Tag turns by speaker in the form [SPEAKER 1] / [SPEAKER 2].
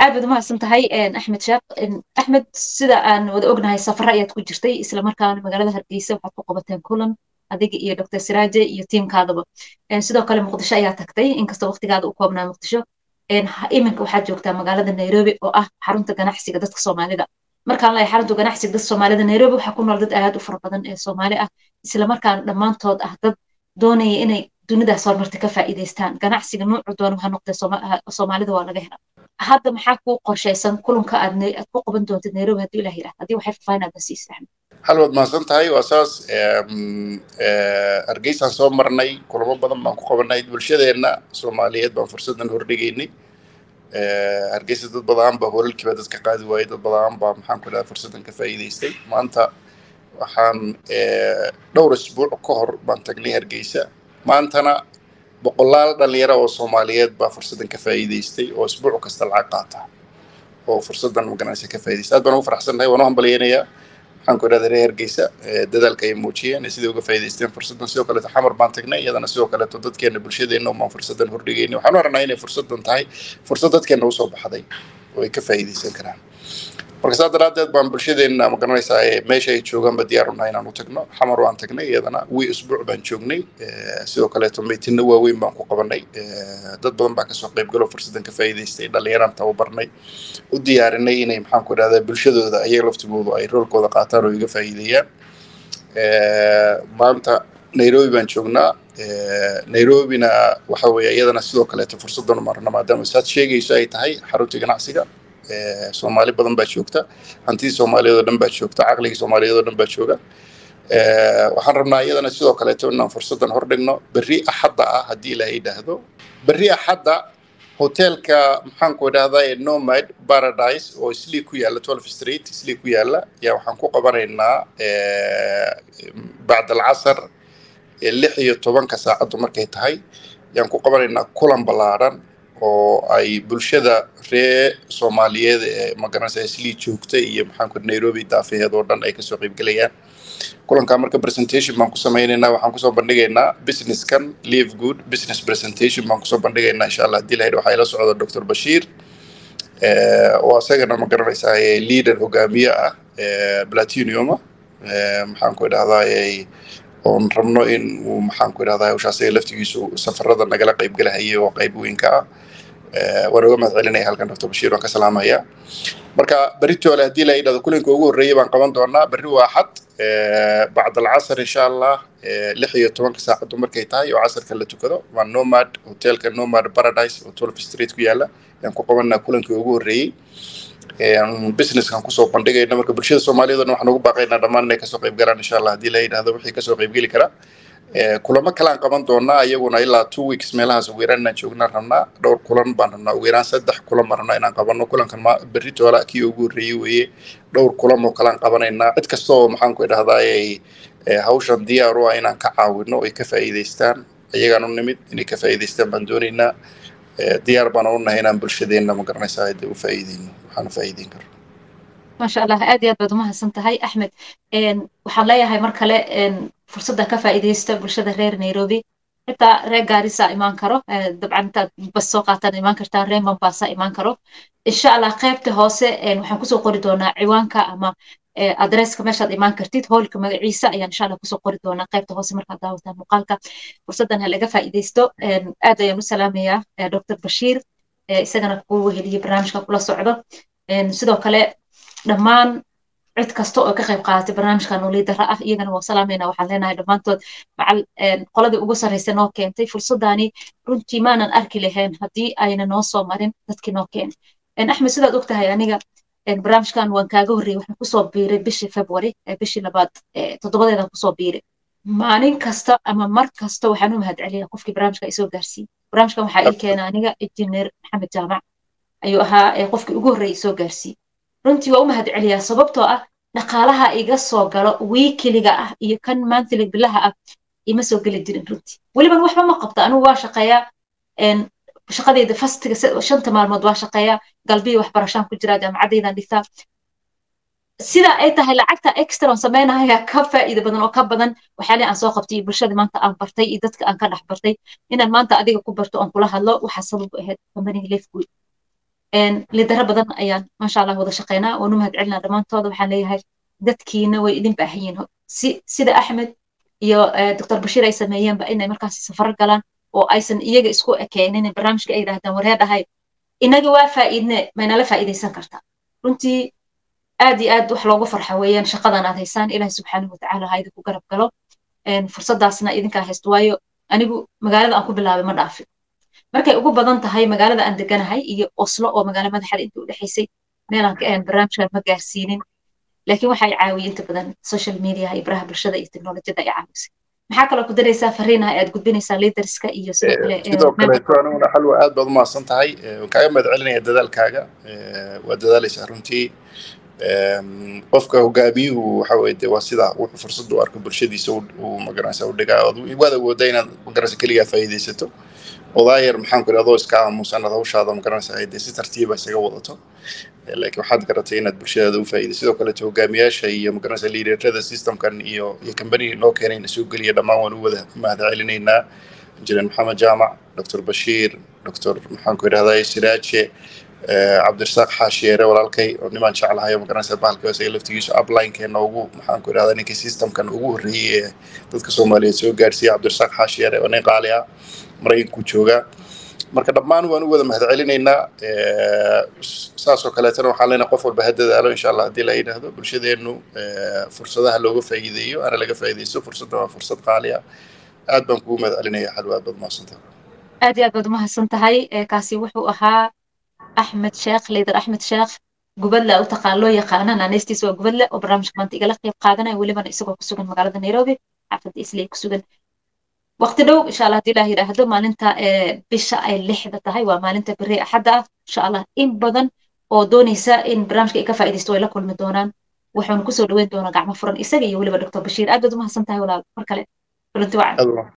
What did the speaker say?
[SPEAKER 1] aad baad umahadsan tahay axmed sheekh axmed sida aan wada ognahay safara ayaad ku jirtay isla markaana magaalada hargeysa waxaad ku qabateen kulan adiga iyo dr siraaje iyo tiimkaadaba sidoo kale muqdisho ayaa tagtay inkastoo waqtigaada u koobnaa muqdisho iminka waxaad joogtaa magaalada nairobi oo ah xarunta ganacsiga dadka soomaalida markaan leeyahay xarunta ganacsiga dadka soomaalida nairobi waxaa ku nool dad aad u fara badan ee soomaali ah isla markaana dhammaantood ah dad doonaya inay dunidaas horumarta ka faa'iidaystaan ganacsiga nuucu doona ha noqdee soomaalida waa laga hela hadda maxaa kuu qorshaysan kulanka aad ku qaban doontid nairobi haddii ilah yidhahda haddii waxay fafahin aad nasiisa axmed
[SPEAKER 2] hal waad mahadsan tahay waa saas hargeysaan soo marnay kulamo badan baan ku qabanay bulshadeenna soomaaliyeed baan fursadan hordhigaynay hargeysa dad badan baa holalkiiba dadka qaadi waayey dad badan baa maxaan ku dhaha fursadan ka faa'iidaystay maanta waxaan dhowr isbuuc ka hor baan tagnay hargeysa maantana boqolaal dhalinyaro oo soomaaliyeed baa fursadan ka faa'iidaystay oo isbuuc kasta lacag qaata oo fursadan maganaysa ka faa'iidaystay aad baan ugu faraxsannahay waan u hambalyaynayaa waxaan ku idhahda reer hargeysa dadaalka ay muujiyeen siday uga faa'iidaysteen fursadan sidoo kaleeto xamar baan tagnay iyadana sidoo kaleeto dadkeena bulshadeenna umaan fursadan hordhigaynay waxaan u aragnaa inay fursadan tahay fursad dadkeena usoo baxday oo ay ka faa'iidaysan karaan marka saa daraaddeed baan bulshadeenna ma garanaysaa meesha ay joogaanba diyaar unahay inaan u tagno xamar waan tagnay iyadana wii usbuuc baan joognay sidoo kaleeto meytinno waaweyn baan ku qabanay dad badan baa kasoo qaybgalo fursadan ka faa'iidaystay dhallinyaraan tababarnay u diyaarinay inay maxaan ku idhahdaa bulshadooda ayaga laftigoodu ay roolkooda qaataan oo iga faa'iideeyaan maanta nairobi baan joognaa nairobina waxa weeye iyadana sidoo kaleeto fursadan umarna maadaama saad sheegayso ay tahay xaruntii ganacsiga soomaali badan baa joogta hantidii soomaaliyeed oo dhan baa joogta caqligii soomaaliyeed oo dhan baa jooga waxaan rabnaa iyadana sidoo kaleeto inaan fursadan hordhigno berri axadda ah haddii ilaahay yidhaahdo berri axadda hotelka maxaan ku idhahdaa nomad paradise oo islii ku yaalla twelve street islii ku yaalla yaa waxaan ku qabanaynaa bacd alcasar lix iyo tobanka saacaddu markay tahay yaan ku qabanaynaa kulan ballaaran oo ay bulshada reer soomaaliyeed ee magaranaysa islii joogta iyo maxaan ku nairobi daafaheed oo dhan ay kasoo qaybgelayaan kulankaa marka presentation baan ku samaynaynaa waxaan kusoo bandhigaynaa businesskan live good business presentation baan kusoo bandhigaynaa insha allah haddii lahayr waxaa ila socda dr bashiir oo asagana ma garanaysaa leader hogaamiye ah platiniuma maxaan ku idhahdaa oon rabno in uu maxaan ku idhahdaa hawshaasiga laftigiisu safarada nagala qaybgelahayay oo qayb weynka ah waan uga mahad celinaya halkan dr bashiir waan ka salaamaya marka beritoole haddii la yidhahdo kulanka ugu horreeyay baan qaban doonaa berri waa axad bacd alcasar insha allah lix iyo tobanka saacaddu markay tahay oo casarka la tukado waa nomad hotelka nomad paradise oo twelve street ku yaalla yaan ku qabanaa kulankii ugu horreeyey businesskan kusoo bandhigayna marka bulshada soomaaliyeed oo dhan waxaan ugu baaqaynaa dhammaan inay kasoo qayb galaan insha allah haddii la yidhahdo wixii kasoo qaybgeli kara kulamo kalaan qaban doonaa iyaguna ilaa two weeks meelahaas ugu yaraan inaan joognaan rabnaa dhowr kulan baan rabnaa ugu yaraan saddex kulan baan rabnaa inaan qabano kulankan ma berri toola kii ugu horreeyey weeye dhowr kulan oo kalaan qabanaynaa cid kasta oo maxaan ku idhahdaa ay hawshan diyaar u ah inaan ka caawino ay ka faa'iidaystaan iyagaan u nimid inay ka faa'iidaystaan baan doonaynaa diyaar baan u nahay inaan bulshadeenna ma garanaysaa hadda u faa'iideyno waxaan u faa'iideyn karo
[SPEAKER 1] maasha allah aad iyo aad baad umahadsan tahay axmed waxaan leeyahay mar kale fursadda ka faa'iidaysta bulshada reer nairobi xitaa reer gaarisa imaan karo dabcan intaad bas soo qaataan imaan kartaan reer mombasa imaan karo insha allah qaybta hoose waxaan kusoo qori doonaa ciwaanka ama adresska meeshaad imaan kartid hoolka magaciisa ayaan insha allah kusoo qori doonaa qaybta hoose markaad daawataan muuqaalka fursaddan ha laga faa'iidaysto aad ayaan u salaamayaa dr bashiir isagana kuu weheliye barnaamijka kula socdo sidoo kale dhammaan cid kasta oo ka qayb qaadatay barnaamijkan oo liidara ah iyagana waa salaamayna waxaan leenahay dhammaantood macal qoladii ugu sarraysa noo keentay fursaddaani runtii maanan arki lahayn haddii ayna noo soo marin dadkii noo keenay axmed sidaad og tahay aniga barnaamijkan waan kaaga horreeyey waxaan kusoo biiray bishii february bishii labaad toddobadeedan kusoo biiray maalin kasta ama mar kasta waxaan u mahad celiyaa qofkii barnaamijka isoo gaarsiiyey barnaamijkan waxaa ii keena aniga injineer maxamed jaamac ayuu ahaa qofkii ugu horreeyey isoo gaarsiiyey runtii waa u mahad celiyaa sababtoo ah dhaqaalaha iga soo galo wiikiliga ah iyo kan maantili bilaha ah ima soo geli jirin runtii weliban waxba ma qabto anigu waa shaqeeyaa shaqadeyda fastiga shanta maalmood waa shaqeeyaa galbiya waxbarashaan ku jiraa jaamacadeydan dhigtaa sida ay tahay lacagta extra on sameynaya ka faa'iida badan oo ka badan waxyaalihi aan soo qabtay iyo bulshada maanta aan bartay iyo dadka aan ka dhex bartay inaan maanta adiga ku barto oon kula hadlo waxaa sabab ahayd companiga lefgood lidaro badan ayaan maasha allah wada shaqeynaa waanu mahad celinaa dhammaantooda waxaan leeyahay dadkiina way idin baahan yihiin si sida axmed iyo doctor bashiir ay sameeyeenba inay markaasi safar galaan oo aysan iyaga isku ekeenin barnaamijka ay yidhahdaan waree dhahay inaga waa faa'iidne maynala faa'iidaysan kartaa runtii aad iyo aad wax loogu farxa weeyaan shaqadan aad haysaan ilahi subxaanahu watacaala ha idinku garab galo fursadaasna idinkaa haysto waayo anigu magaalada aan ku bilaabay ma dhaafin markay ugu badan tahay magaalada aan deganahay iyo oslo oo magaalo madaxda inta u dhexaysay meelaan ka ahayn barnaamijkan ma gaarsiinin laakiin waxay caawiyey inta badan social media iyo baraha bulshada iyo teknolojiyada ay caawisay maxaa kaloo ku daraysaa fariinaha aad gudbinaysaa liderska iyo sidoo kale
[SPEAKER 2] sidoo kaleeto aniguna xalwa aad baad umahadsan tahay waan kaaga mahad celinaya dadaalkaaga waa dadaalaysaa runtii qofka hogaamiyuhu waxa weye de waa sida wuxuu fursad u arko bulshadiisa uu magaranaysa u dhigaa waad awoodaa inaad magaranaysa keligaa faa'iidaysato odaayar maxaan ku adoo iska aamusan ad hawshaada magaranaysa ay dee si tartiiba isaga wadato laakiin waxaad garatay inaad bulshadaada u faa'iiday sidoo kaleeto hogaamiyaasha iyo magaranaysa liiderada systemkan iyo iyo kambaniga noo keenayna soo geliya dhammaan waan u wada mahad celinaynaa injineer maxamed jaamac doctor bashiir doctor maxaan ku idhahdaa siraaje cabdirasaaq xaashiyeere walaalkay oo nimaan jeclahay oo magaranaysa bahalka isaga laftigiisu uplinekeenna ugu maxaan ku idhahdaa ninkii systemkan ugu horreeyey ee dadka soomaaliyeed soo gaarsiiya cabdirasaaq xaashiyeere oo nin qaali ah maraykanku joogaa marka dhammaan waan u wada mahad celinaynaa saasoo kaleetana waxaan leenahay qof walba ha dadaalo insha allah haddii la yidhaahdo bulshadeennu fursadaha looga faa'iideeyo ana laga faa'iidaysto fursadda waa fursad qaali ah aad baan kugu mahad celinaya xalwa aad baad mahadsantahay
[SPEAKER 1] aad iyo aad baad umahadsan tahay kaasi wuxuu ahaa axmed sheekh liider axmed sheekh gubadle u taqaan loo yaqaana naanaystiisa waa gubadle oo barnaamijka maanta igala qayb qaadanaya welibana isagoo kusugan magaalada nairobi xaafadda islay kusugan waqti dhow insha allah haddii ilaah yidhaahdo maalinta bisha ay lixda tahay waa maalinta beri axadda ah insha allah in badan oo doonaysa in barnaamijka ay ka faa'iidaysto way la kulmi doonaan wuxuuna kusoo dhaweyn doonaa gacmo furan isaga iyo weliba doctor bashiir aad baad umahadsan tahay walaal mar kale kulanti wacan